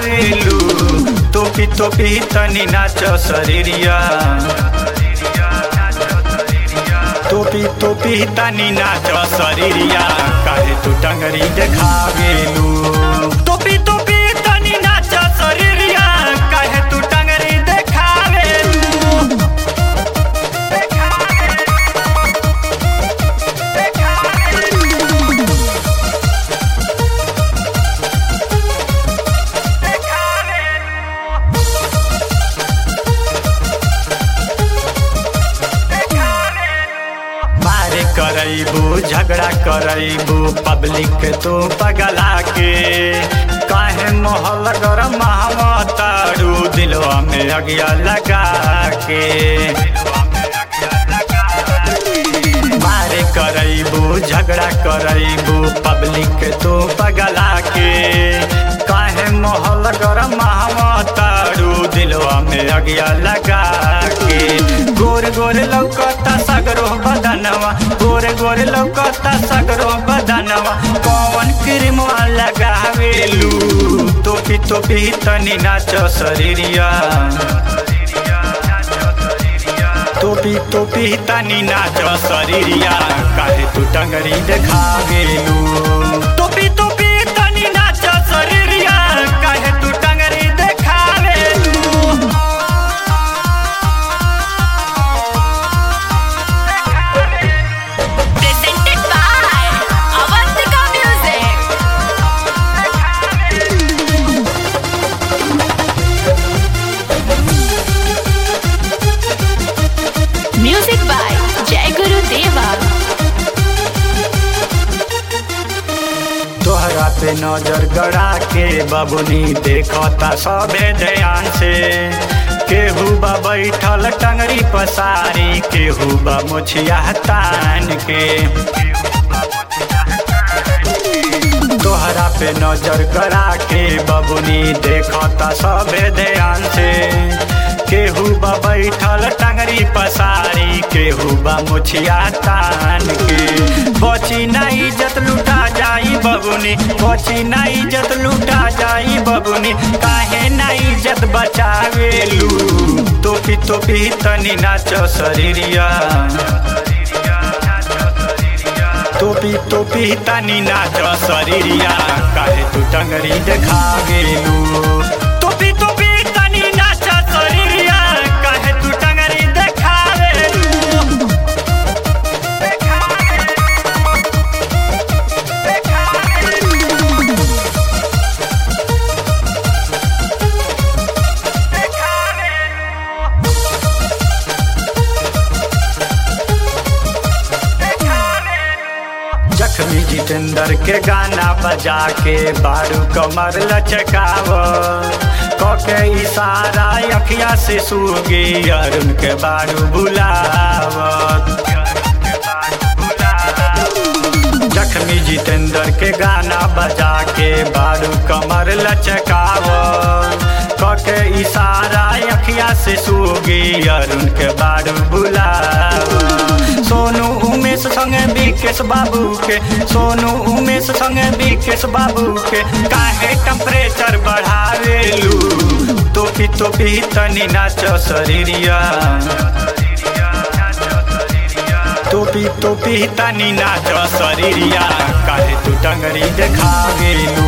देखावेलू तोपी तोपी तनी नाच शरीरिया तोपी तोपी तनी नाच शरीरिया काहे तू टंगरी देखावेलू तोपी तोपी तनी नाच शरीरिया काहे तू टंगरी देखावेलू मारे करैबू झगड़ा करैबू पब्लिक के तू पगला के काहे मोहल गरम तारू दिलवा में अगिया लगा के मारे करैबू झगड़ा करैबू पब्लिक के तू पगला के काहे मोहल गरम तारू दिलवा में अगिया लगा के गोर गोर लौकता सगरो बदनवा गोर गोर लौकता सगरो बदनवा कौन क्रीम लगावेलू तोपी तोपी तनी नाच शरीरिया तोपी तोपी तनी नाच शरीरिया काहे तू टंगरी देखावेलू तोपी तोपी तनी नाच शरीरिया काहे तू टंगरी देखावेलू Presented by Avantika Music. Music by Jai Guru Deva. तोहरा पे नजर गड़ा के बबुनी देखता सबे ध्यान से केहू बा बैठल टंगरी पसारी केहू बा मुछिया तान के तोहरा पे नजर गड़ा के बबुनी देखता सबे ध्यान से केहू बा बैठल टंगरी पसारी केहू बा मुछिया तान के बची ना इज्जत लुटा जाई बबुनी बची ना इज्जत लुटा जाई बबुनी काहे ना इज्जत बचावेलू तोपी तोपी तनी नाच शरीरिया तोपी तोपी तनी नाच शरीरिया काहे तू टंगरी देखावेलू तोपी तोपी तनी नाच शरीरिया काहे तू टंगरी देखावेलू जख्मी जितेंद्र के गाना बजा के बारू कमर लचकाव कके इशारा अखिया से सूगी अरुण के बारू बुलाव जख्मी जितेंद्र के गाना बजा के बारू कमर लचकाव कके इशारा अखिया से सूगी अरुण के बारू बुलाव सोनू उमेश संगे विकेश बाबू के सोनू उमेश संगे विकेश बाबू के काहे टेम्परेचर बढ़ावेलू तोपी तोपी तनी नाच शरीरिया तोपी तोपी तनी नाच शरीरिया काहे तू टंगरी देखावेलू